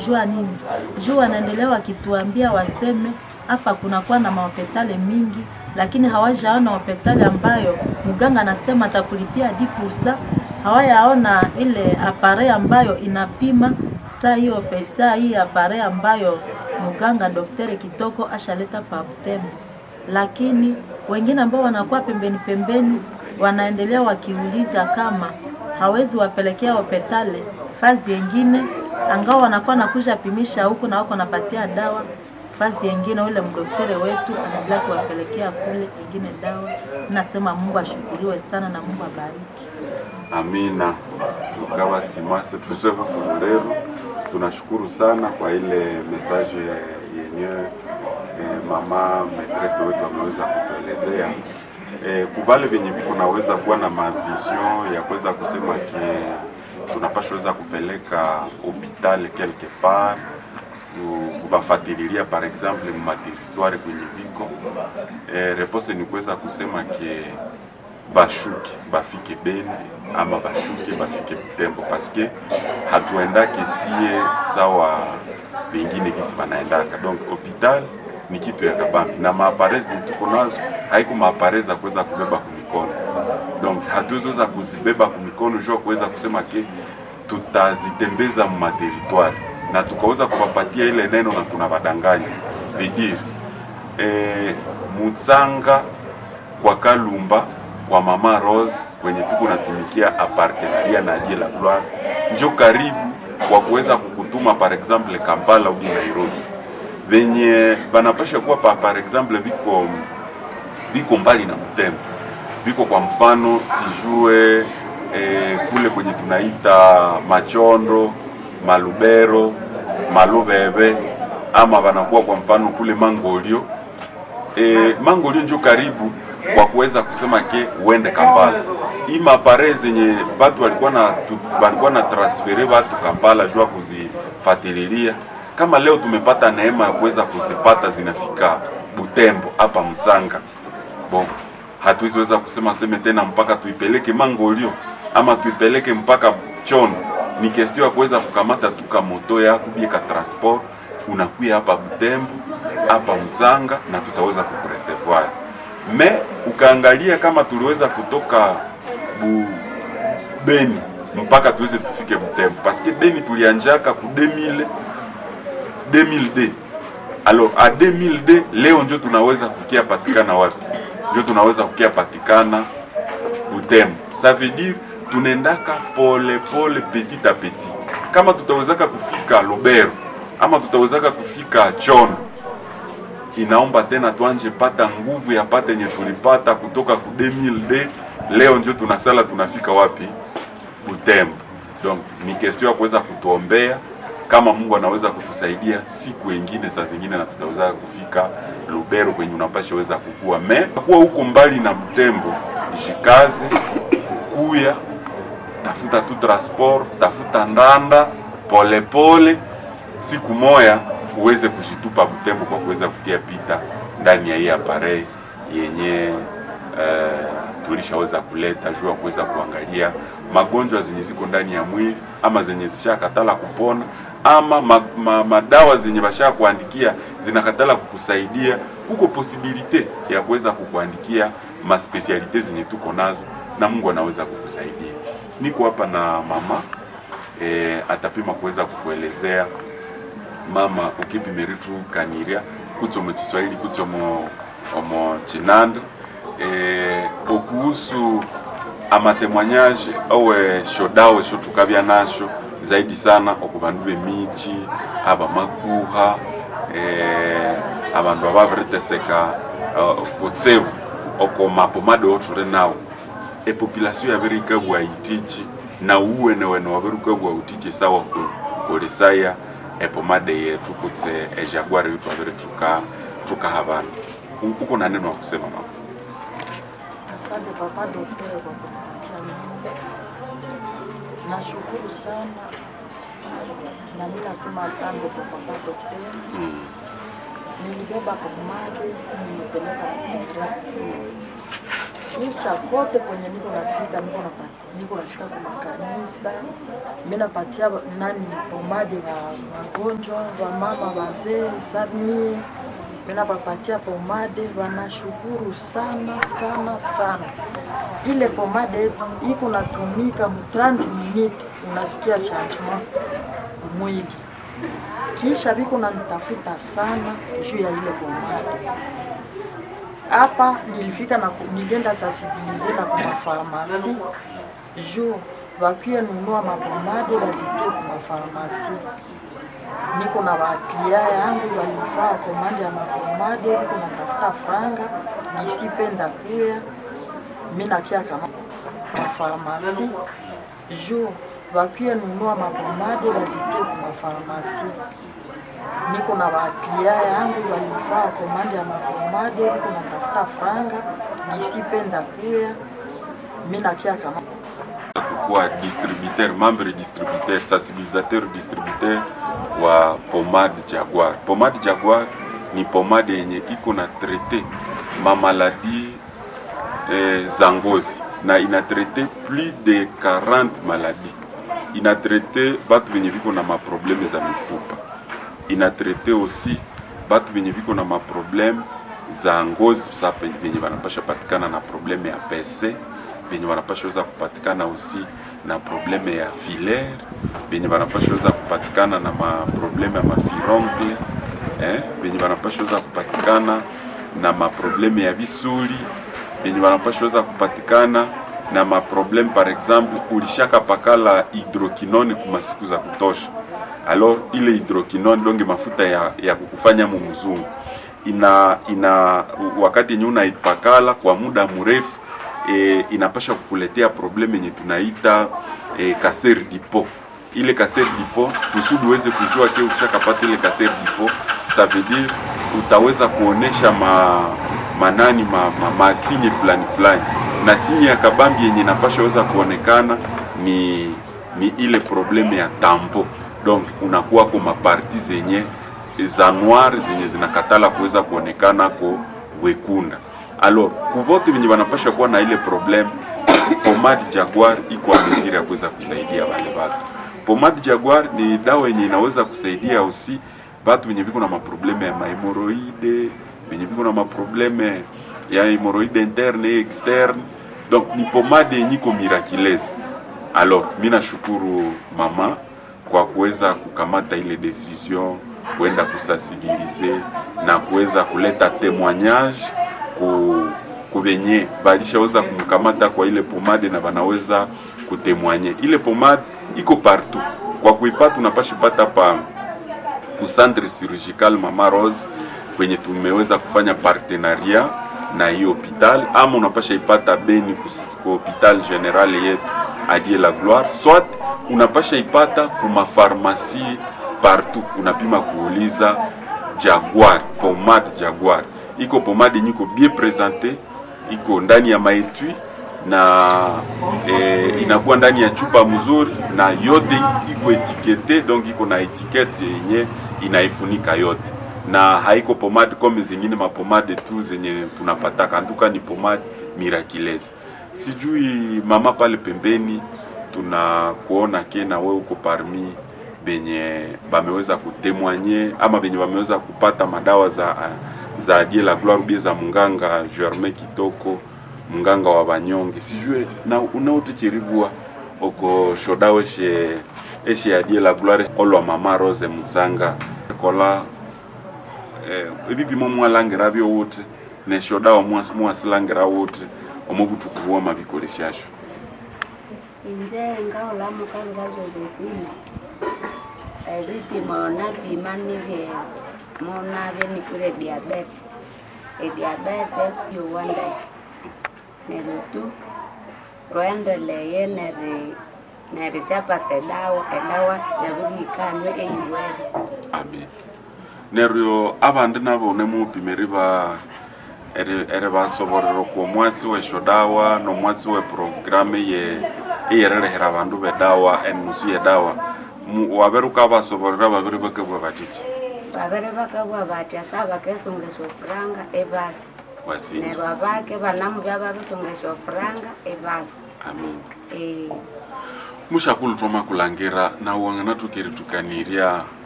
jua nini? Juu wanaendelea wakituambia waseme hapa kunakuwa na mahopitali mingi, lakini hawajaona hopitali ambayo mganga anasema atakulipia dipursa. Hawayaona ile apare ambayo inapima saa hiyo pesa hii apare ambayo mganga daktari Kitoko ashaleta pa Butembo, lakini wengine ambao wanakuwa pembeni pembeni wanaendelea wakiuliza kama hawezi wapelekea hopitali fazi yengine, angao wanakuwa nakuja pimisha huku na wako napatia dawa fazi yengine. Ule mdoktere wetu anaendelea kuwapelekea kule ingine dawa. Nasema Mungu ashukuriwe sana na Mungu abariki. Amina. Tukawa simase tuje Busurulero, tunashukuru sana kwa ile message yenyewe eh, mama metrese wetu ameweza kutuelezea eh, kubale vyenye viko naweza kuwa na mavision ya kuweza kusema ke tunapasha weza kupeleka hopital quelque part ku- kubafatililia par exemple mumateritware kwenye viko eh, repose ni kuweza kusema ke bashuke bafike Beni ama bashuke bafike Butembo paske hatuendake sie sawa bengine gisi banaendaka. Donc hopital ni kitu ya kabambi na maaparezi tuko nazo haiko maaparezi za kuweza kubeba kumikono, donc hatuwezoweza kuzibeba kumikono jua kuweza kusema ke tutazitembeza mumateritware na tukaweza kuwapatia ile neno na tunabadanganya vidiri e, Mutsanga kwa Kalumba kwa Mama Rose kwenye tuko natumikia apartenaria na Dieu la Gloire njo karibu kwa kuweza kukutuma par exemple Kampala au Nairobi, venye banapasha kuwa pa, par exemple viko viko mbali na Butembo, viko kwa mfano sijue eh, kule kwenye tunaita Machondo, Malubero, Malubebe ama wanakuwa kwa mfano kule Mangolio e, Mangolio njo karibu kwa kuweza kusema ke uende Kampala. Hii mapare zenye batu walikuwa na tu- walikuwa na transfere batu Kampala jua kuzifatililia, kama leo tumepata neema ya kuweza kuzipata zinafika Butembo hapa Mtsanga bon, hatuwezi weza kusema seme tena mpaka tuipeleke Mangolio ama tuipeleke mpaka Chono. Ni kestio ya kuweza kukamata tu ka moto yako bie ka transport, unakuya hapa Butembo hapa Mtsanga na tutaweza kukureservoir. Me ukaangalia kama tuliweza kutoka bu, Beni mpaka tuweze tufike Butembo, paske Beni tulianjaka ku 2000 2002 alors a 2002 leo njo tunaweza kukia patikana wapi? Njo tunaweza kukia patikana Butembo. Ça veut dire tunaendaka pole pole petit a petit. Kama tutawezaka kufika Lubero ama tutawezaka kufika Chono, inaomba tena tuanje pata nguvu ya pata yenye tulipata kutoka ku 2002 leo njo tunasala tunafika wapi? Butembo. Donc ni question ya kuweza kutuombea kama Mungu anaweza kutusaidia siku ingine, saa zingine na tutaweza kufika Lubero kwenye unapasha weza kukua me kuwa huko mbali na Butembo, jikaze kuya tafuta tu transport, tafuta ndanda polepole pole, siku moya uweze kujitupa Butembo kwa kuweza kutia pita ndani ya hii aparei yenye uh, tulishaweza kuleta juu ya kuweza kuangalia magonjwa zenye ziko ndani ya mwili ama zenye zishakatala kupona ama ma, ma, madawa zenye basha kuandikia zinakatala kukusaidia. Kuko posibilite ya kuweza kukuandikia maspesialite zenye tuko nazo na Mungu anaweza kukusaidia. Niko hapa na mama e, atapima kuweza kukuelezea mama ukipimiritu kaniria kutso mu Kiswahili kutso mu omo chinanda e, okuhusu amatemwanyaje owe shodawe shotukabya nasho zaidi sana okubandu b'emichi abamakuha e, abandu ababiriteseka uh, kutsebu oko mapomade othure nawo epopulation yabirikabwa itichi na uwene wene wabirikabwa utichi sawa kukolesaya epomade yetu kutse ejaguari yetu abiri tuka tukaha bandu uko na neno wa kusema mama Asante papa daktari kwa kunipatia neno. Nashukuru sana na mimi nasema asante kwa papa daktari. mm. Nilibeba pomade nilipeleka Mtera. kisha kote kwenye niko nafika niko napati, niko nafika kwa makanisa mimi napatia nani pomade wa wagonjwa wa mama wazee sami mimi napapatia pomade wanashukuru sana sana sana ile pomade iko natumika mu 30 minutes unasikia changement mwili kisha viko nanitafuta sana juu ya ile pomade hapa nilifika na ku- nilienda sensibilize na kwa farmasi juu wakie nunua mapomade wazitie kwa mafarmasi. Niko na waklia yangu walifaa komande ya mapomade, niko natafuta franga nisipenda kuya mi nakia kama mafarmasi juu wakie nunua mapomade wazitie kwa mafarmasi niko na waklia yangu walifaa komande ya mapomade, niko natafuta franga nisipenda kuya mi nakia kama kuwa distributeur membre distributeur sensibilisateur distributeur wa pomade Jaguar. Pomade Jaguar ni pomade yenye iko na traite mamaladi eh, za ngozi na ina traite plus de 40 maladi. Ina traite batu benye biko na maprobleme za mifupa, ina traite aussi batu benye biko na maprobleme za ngozi sa benye banapasha patikana na probleme ya PC benye banapasha weza kupatikana aussi na probleme ya filaire benye banapasha weza kupatikana na maprobleme ya mafirongle eh, benye banapasha weza kupatikana na maprobleme ya visuli benye banapasha weza kupatikana na maprobleme par exemple ulishaka pakala hydroquinone kuma siku za kutosha alors ile hydroquinone donge mafuta ya, ya kukufanya mu mzungu ina ina wakati yenye unaipakala kwa muda mrefu e, inapasha kukuletea probleme yenye tunaita e, kaser dipo ile kaser dipo kusudi uweze kujua ke ushakapata ile kaser dipo ça veut dire utaweza kuonesha ma manani ma, ma, masinye fulani fulani na sinye ya kabambi yenye inapasha weza kuonekana ni ni ile probleme ya tambo donc unakuwa kwa maparti zenye za noir zenye zinakatala kuweza kuonekana ko wekunda alors kuvote venye wanapasha kuwa na ile probleme pomade Jaguar iko ameziri ya kuweza kusaidia wale watu. Pomade Jaguar ni dawa yenye inaweza kusaidia usi batu wenye biko na maprobleme ya mahemoroide, wenye biko na maprobleme ya hemoroide interne et externe. Donc ni pomade yenye iko miraculeuse. Alors mi nashukuru mama kwa kuweza kukamata ile decision kwenda kusensibilize na kuweza kuleta témoignage ku kubenye balishaweza kumkamata kwa ile pomade na banaweza kutemwanye. Ile pomade iko partout, kwa kuipata unapasha pata pa ku centre chirurgical Mama Rose kwenye tumeweza kufanya partenaria na hii hopital, ama unapasha ipata Beni ku hopital general yetu Adie la Gloire, soit unapasha ipata kuma pharmacie partout, unapima kuuliza Jaguar, pomade Jaguar iko pomade nyiko bien presente, iko ndani ya maetui na e, inakuwa ndani ya chupa mzuri na yote iko etikete, donc iko na etikete yenye inaifunika yote, na haiko pomade kome zingine mapomade tu zenye tunapataka. Antuka ni pomade miraculeuse. Sijui mama pale pembeni, tunakuona ke na wewe uko parmi benye bameweza kutemwanye ama benye bameweza kupata madawa za za Adie la Gloire bie za munganga Germain Kitoko munganga wa banyonge sijue na unautechiribua oko shodawe she eshe Adie la Gloire olwa mama Rose Musanga kola eh, ebipimo mwalangira byo wote ne shodawa mwasilangira wote omubutuku bwa mabikoleshasho inze ngaolamuka ngazolevini ebipimo napima nivye monavye nikure diabete ediabete yuwanda neryo tu rwendeleye neri nerishapata edawa edawa yavugikanwe eyiwere amen neryo abandi nabo nemupimeri ba eri eri basoborera ku omwatsi weshodawa nomwatsi we programu ye eyererehera abandu bedawa enusu yedawa Mu- wabere ukabasoborera babiri bakebwa batiki babere bakabwa batya sa bakesungeswa furanga ebasi wasinji neryo abake banamu byababisongesya ofuranga ebasa amin eh mushakulu twamakulangira nawe wanganatukeritukanirya